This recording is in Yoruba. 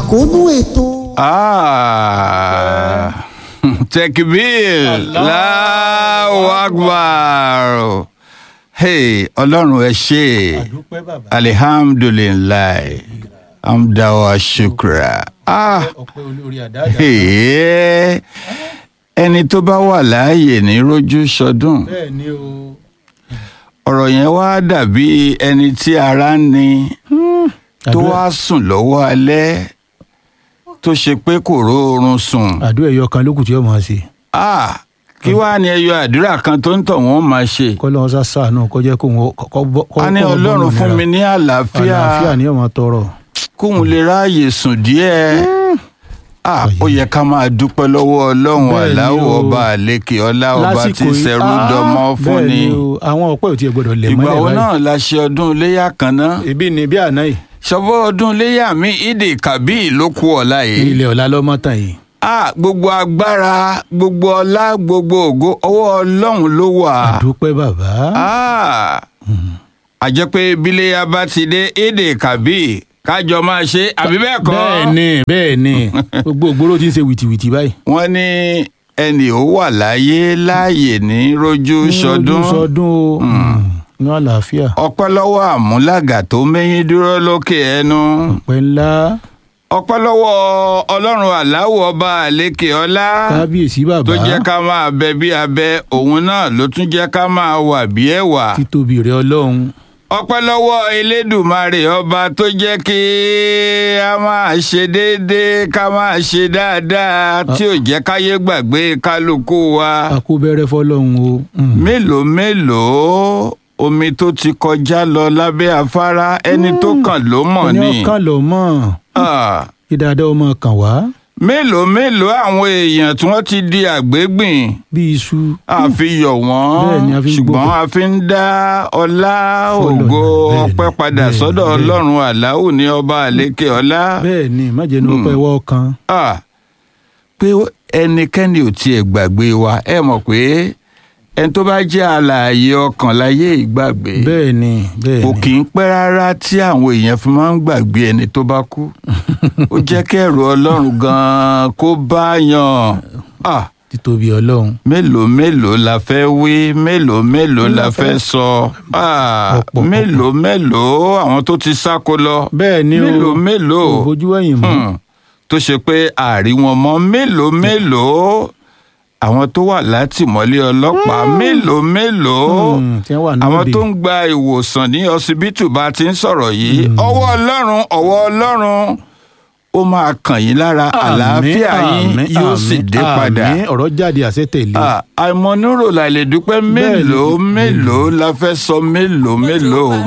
àkóónú ètò. Ah, tekbir Allahu Akbar hey ọlọ́run ẹ ṣé àdúpẹ́ bàbá alihamdulilayi amdawa shukra ah ọpẹ́ olórí àdáàdá hey, ẹni tó bá wà láàyè ní rójú sọdún bẹ́ẹ̀ ni o ọ̀rọ̀ yẹn wá dàbí ẹni tí ara ń ni tó wá sùn lọ́wọ́ alẹ́ tó ṣe pé kò róorun sùn. àdúrà ẹ̀yọ kan lókùn tí ó máa ṣe Ah, kí wàá ní ẹyọ àdúrà kan tó ń tọ̀ wọ́n máa ṣe. kọ́lọ́ wọn sá sàánú kó jẹ́ kóun ó- kọ́ bọ́ kọ́ a ní kọ́ bọ́ ọlọ́run bọ́ọ̀lù fún mi nira. ní àlàáfíà àlàáfíà ni ọmọ tọrọ kóun lè ráàyè sùn díẹ̀. Ah, ó yẹ ká máa dúpẹ́ lọ́wọ́ ọlọ́run Bẹ́ẹ̀ ni aláwọ̀ o. ọba àlékè ọlá ọba tí yìí- ṣẹrú Ah, dọmọ fún bẹ́ẹ̀ ni. o, àwọn ọpẹ́ ò tiẹ̀ gbọ́dọ̀ lẹ̀ ìgbà mọ́lẹ̀ wo báyìí náà la ṣe ọdún iléyà kan náà. ebi ni bí àná yìí ṣọwọ́ ọdún iléyà mi ìdè kàbí ló kú ọ̀la yìí. ilẹ̀ ọ̀la lọ́mọ tàn yìí Ah, gbogbo agbára gbogbo ọlá gbogbo ògo ọwọ́ ọlọ́run ló wà. àdúpẹ́ bàbá Ah, àjẹ́ pé bíléyà bá ti dé èdè kàbí kájọ máa ṣe àbí bẹ́ẹ̀ kọ́. bẹ́ẹ̀ ni bẹ́ẹ̀ ni gbogbo ògbóró ti ń ṣe wìtìwìtì báyìí wọ́n ní ẹnì ó wà láyé láàyè ní rojú sọdún. Ojú sọdún o ní àlàáfíà ọpẹ́ lọ́wọ́ àmúlàgà tó mẹ́yìn dúró lókè ẹnu. ọpẹ́ ńlá ọpẹ́ lọ́wọ́ ọlọ́run aláwọ̀ ọba àlékè ọlá. kábíyèsí bàbá tó jẹ́ ká máa bẹ bí abẹ òun náà ló tún jẹ́ ká máa wà bí ẹ̀wà. títóbi rẹ ọlọ́run ọpẹ́ lọ́wọ́ elédùmarè ọba tó jẹ́ kí a máa ṣe déédéé ká máa ṣe dáadáa tí ò jẹ́ káyé gbàgbé kálukú wa. akóbẹ̀rẹ̀ fọlọ́run o Mm. mélòó mélòó omi tó ti kọjá lọ lábẹ́ afárá ẹni tó kàn ló mọ̀ ẹni ni. ọkàn lọ mọ̀ Ah, kí dáadáa ọmọ kàn wá mélòó mélòó àwọn èèyàn tí wọ́n ti di àgbégbìn bí iṣu a fi yọ̀ Bẹ́ẹ̀ ni, a wọ́n fi ń ṣùgbọ́n gbógun. a fi ń dá ọlá Fọ́lọ́run, ògo bẹ́ẹ̀ ni, ọpẹ́ padà bẹ́ẹ̀ ni, sọ́dọ̀ bẹ́ẹ̀ ni. ọlọ́run aláwù ní ọba àlékè ọlá bẹ́ẹ̀ ni májẹ̀nu ọpẹ́ wọ́ kan Ah, pé ẹnikẹ́ni ò tiẹ̀ gbàgbé wa ẹ mọ̀ pé ẹni tó bá jẹ́ alààyè ọkàn láyé ìgbàgbé bẹ́ẹ̀ ni bẹ́ẹ̀ kò ni kì í pẹ́ rárá tí àwọn èèyàn fi máa ń gbàgbé ẹni tó bá kú ó jẹ́ kẹ́rù ọlọ́run gan-an kó bá yàn. Ah, títóbi ọlọ́run mélòó mélòó la fẹ́ wí mélòó mélòó la fẹ́ sọ Ah, Ọ̀pọ̀, mélòó mélòó àwọn tó ti sáko lọ bẹ́ẹ̀ ni o mélòó mélòó kò bójú ẹ̀yìn mọ́ Hmm, tó ṣe pé àárí wọn mọ́ mélòó mélòó àwọn tó wà látìmọ́lé ọlọ́pàá mélòó mélòó Hmm, tí wọ́n wà àwọn lóde tó ń gba ìwòsàn ní ọsibítù bá ti ń sọ̀rọ̀ yìí ọwọ́ ọlọ́run ọwọ́ ọlọ́run ó máa kàn yín lára àlàáfíà yín Àmín, yóò sì àmín, dé padà àmín. ọ̀rọ̀ jáde àṣẹ tẹ̀lé Ah, àìmọ̀núrò la lè dúpẹ́ Bẹ́ẹ̀ ni. mélòó mélòó la fẹ́ sọ mélòó mélòó